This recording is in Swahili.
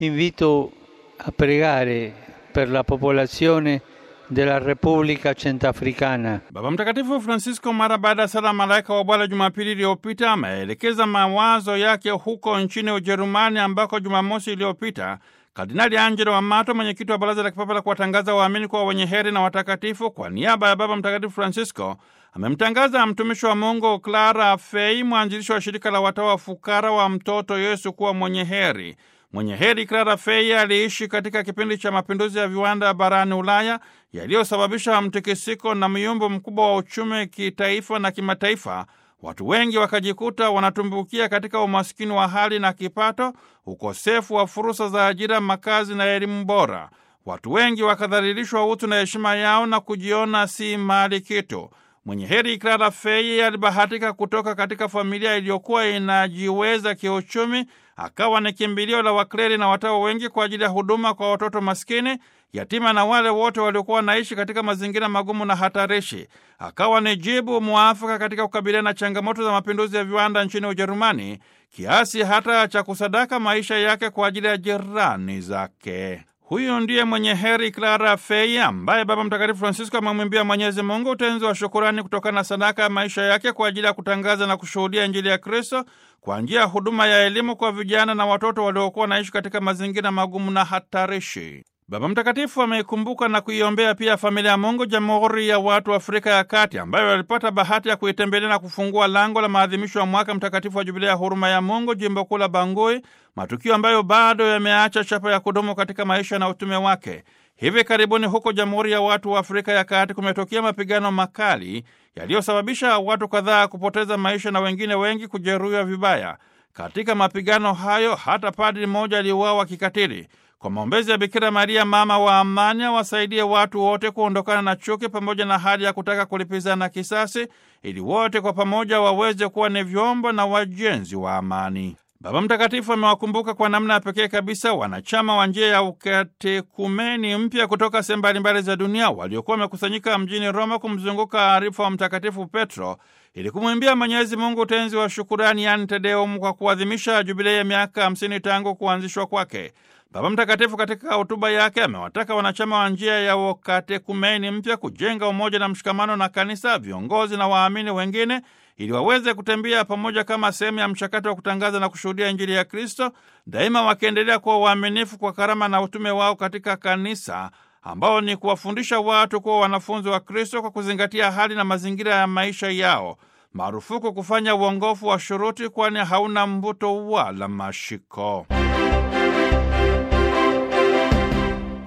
Invito a pregare per la popolazione della Repubblica Centrafricana. Baba Mtakatifu Francisco mara baada ya sala malaika wa Bwana Jumapili iliyopita ameelekeza mawazo yake huko nchini Ujerumani ambako Jumamosi iliyopita Kardinali Angelo Amato, mwenyekiti wa Baraza la Kipapa la kuwatangaza waamini kuwa wenye heri na watakatifu, kwa niaba ya Baba Mtakatifu Francisco amemtangaza mtumishi wa Mungu Clara Fey, mwanzilishi wa shirika la watawa fukara wa mtoto Yesu kuwa mwenye heri. Mwenye heri Clara Fey aliishi katika kipindi cha mapinduzi ya viwanda barani Ulaya yaliyosababisha mtikisiko na myumbo mkubwa wa uchumi kitaifa na kimataifa. Watu wengi wakajikuta wanatumbukia katika umaskini wa hali na kipato, ukosefu wa fursa za ajira, makazi na elimu bora. Watu wengi wakadhalilishwa utu na heshima yao na kujiona si mali kitu. Mwenye heri Clara Fey alibahatika kutoka katika familia iliyokuwa inajiweza kiuchumi, akawa ni kimbilio la wakleri na watawa wengi kwa ajili ya huduma kwa watoto maskini, yatima na wale wote waliokuwa wanaishi katika mazingira magumu na hatarishi. Akawa ni jibu mwafaka katika kukabiliana na changamoto za mapinduzi ya viwanda nchini Ujerumani, kiasi hata cha kusadaka maisha yake kwa ajili ya jirani zake. Huyu ndiye mwenye heri Clara Fey ambaye Baba Mtakatifu Francisco amemwimbia Mwenyezi Mungu utenzi wa shukurani kutokana na sadaka ya maisha yake kwa ajili ya kutangaza na kushuhudia Injili ya Kristo kwa njia ya huduma ya elimu kwa vijana na watoto waliokuwa wanaishi katika mazingira magumu na hatarishi. Baba Mtakatifu ameikumbuka na kuiombea pia familia ya Mungu Jamhuri ya Watu wa Afrika ya Kati, ambayo walipata bahati ya kuitembelea na kufungua lango la maadhimisho ya mwaka mtakatifu wa Jubilia ya huruma ya Mungu, jimbo kuu la Bangui, matukio ambayo bado yameacha chapa ya kudumu katika maisha na utume wake. Hivi karibuni huko Jamhuri ya Watu wa Afrika ya Kati kumetokea mapigano makali yaliyosababisha watu kadhaa kupoteza maisha na wengine wengi kujeruhiwa vibaya. Katika mapigano hayo hata padri mmoja aliuawa kikatili. Kwa maombezi ya Bikira Maria mama wa amani awasaidie watu wote kuondokana na chuki pamoja na hali ya kutaka kulipizana kisasi, ili wote kwa pamoja waweze kuwa ni vyombo na wajenzi wa amani. Baba Mtakatifu amewakumbuka kwa namna ya pekee kabisa wanachama wa njia ya ukatekumeni mpya kutoka sehemu mbalimbali za dunia waliokuwa wamekusanyika mjini Roma kumzunguka arifa wa Mtakatifu Petro ili kumwimbia Mwenyezi Mungu utenzi wa shukurani, yaani Te Deum, kwa kuadhimisha jubilei ya miaka hamsini tangu kuanzishwa kwake. Baba Mtakatifu katika hotuba yake amewataka wanachama wa njia ya ukatekumeni mpya kujenga umoja na mshikamano na kanisa, viongozi na waamini wengine ili waweze kutembea pamoja kama sehemu ya mchakato wa kutangaza na kushuhudia Injili ya Kristo, daima wakiendelea kuwa waaminifu kwa karama na utume wao katika kanisa, ambao ni kuwafundisha watu kuwa wanafunzi wa Kristo kwa kuzingatia hali na mazingira ya maisha yao. Marufuku kufanya uongofu wa shuruti, kwani hauna mvuto wala mashiko.